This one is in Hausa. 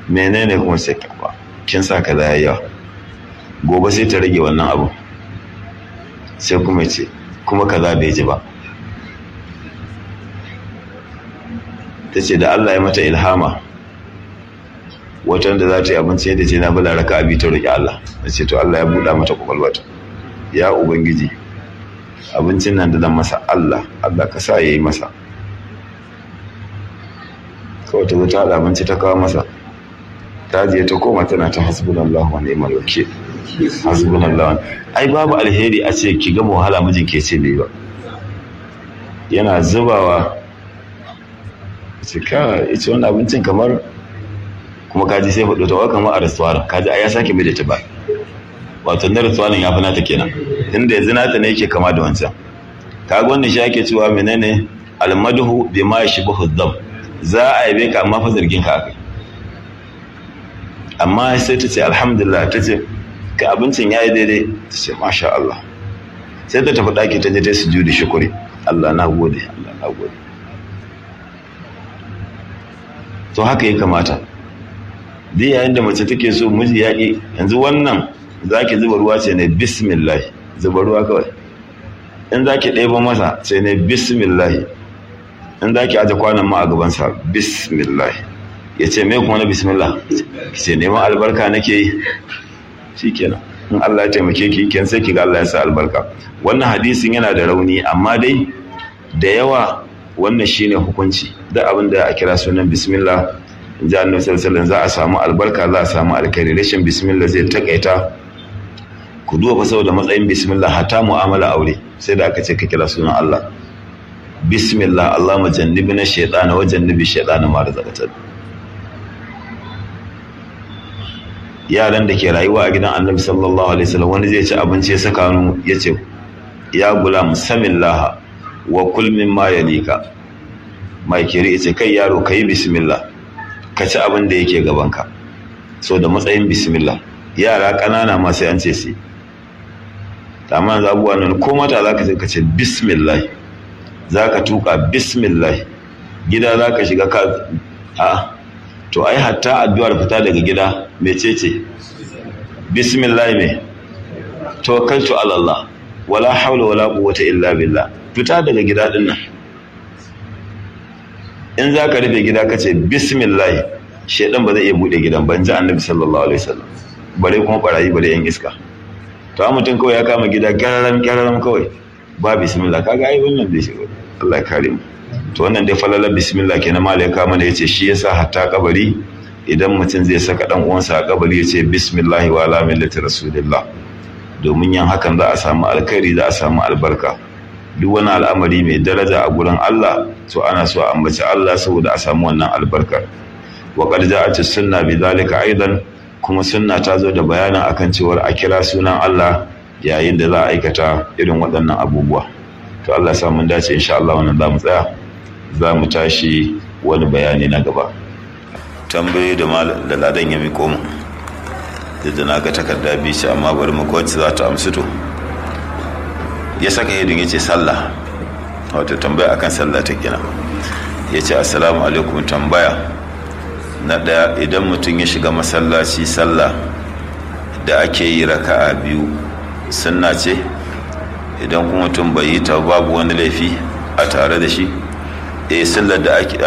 menene kuma sai ba kin sa kaza yayi yawa gobe sai ta rage wannan abu sai kuma ce kuma kaza bai ji ba ta ce da Allah ya mata ilhama watan da za ta yi abinci yadda ce na bala raka abi ta roƙi Allah ta ce to Allah ya buɗa mata kwakwalwata ya ubangiji abincin nan da zan masa Allah Allah ka sa ya yi masa kawai ta zo ta haɗa abinci ta kawo masa ta je ta koma tana ta hasbunallahu wa ni'mal wakil hasbunallahu ai babu alheri a ce ki gama wahala mijin ke ce bai ba yana zubawa ce ka ita wani abincin kamar kuma kaji sai faɗo ta kamar a restaurant kaji ai ya sake mai da ta ba wato na restaurant ya fi nata kenan inda yanzu nata ne yake kama da wancan kaga wannan shi ake cewa menene almadhu bima yashbahu dhab za a yabe ka amma fa zargin ka akai amma sai ta ce alhamdulillah ta ce ka abincin ya yi daidai ta ce masha Allah sai ta tafi ɗaki ta je ta su judi shukuri Allah na gode Allah na gode to haka ya kamata duk yayin da mace take so miji ya ƙi yanzu wannan za ki zuba ruwa ce ne bismillah zuba ruwa kawai in za ki ɗeba masa ce ne bismillah in za ki aje kwanan ma a gabansa bismillah ya ce mai kuma na bismillah ki ce neman albarka nake yi shi kenan in Allah ya taimake ki ken sai ki ga Allah ya sa albarka wannan hadisin yana da rauni amma dai da yawa wannan shine hukunci da abin da a kira sunan bismillah in ji annabi sallallahu za a samu albarka za a samu alkhairi rashin bismillah zai takaita ku duba fa saboda matsayin bismillah hatta mu'amala aure sai da aka ce ka kira sunan Allah bismillah Allahumma jannibna shaytana wa jannibi shaytana ma razaqtana yaran da ke rayuwa a gidan annabi sallallahu alaihi wasallam wani zai ci abinci ya saka hannu ya ce ya gula musammin laha wa kulmin ma ya lika mai kiri ya ce kai yaro ka yi bismillah ka ci abin da yake gabanka so da matsayin bismillah yara ƙanana ma sai an ce su amma zabuwa nan ko mata za ka ka ce bismillah za ka tuka bismillah gida za ka shiga ka a to ai hatta addu'ar fita daga gida mecece bismillah me tawakkaltu ala Allah wala hawla wala quwwata illa billah fita daga gida din nan in zaka rufe gida kace bismillah shedan ba zai iya bude gidan ban ji annabi sallallahu alaihi wasallam bare kuma barayi bare yan iska to mutum kawai ya kama gida gararam gararam kawai ba bismillah kaga ai wannan bai shiga Allah ya kare mu to wannan dai falalar bismillah kenan malaika mana yace shi yasa hatta kabari idan mutum zai saka dan uwansa a kabari yace bismillah wa ala millati rasulillah domin yin hakan za a samu alkhairi za a samu albarka duk wani al'amari mai daraja a gurin Allah to ana so a ambaci Allah saboda a samu wannan albarka wa qad ja'at sunna bi zalika aidan kuma sunna ta zo da bayanin akan cewar a kira sunan Allah yayin da za a aikata irin waɗannan abubuwa to Allah sa mun dace insha Allah wannan za mu tsaya za mu tashi wani bayani na gaba tambaye da da ladan ya miko mu da na ga takarda biyu ce amma bari mu wacce za ta amsu to ya saka yadin ya ce sallah wato tambaya akan sallah ta gina ya ce assalamu alaikum tambaya na ɗaya idan mutum ya shiga masallaci sallah da ake yi raka'a biyu sunna ce idan kuma mutum bai yi ta babu wani laifi a tare da shi eh sallar da ake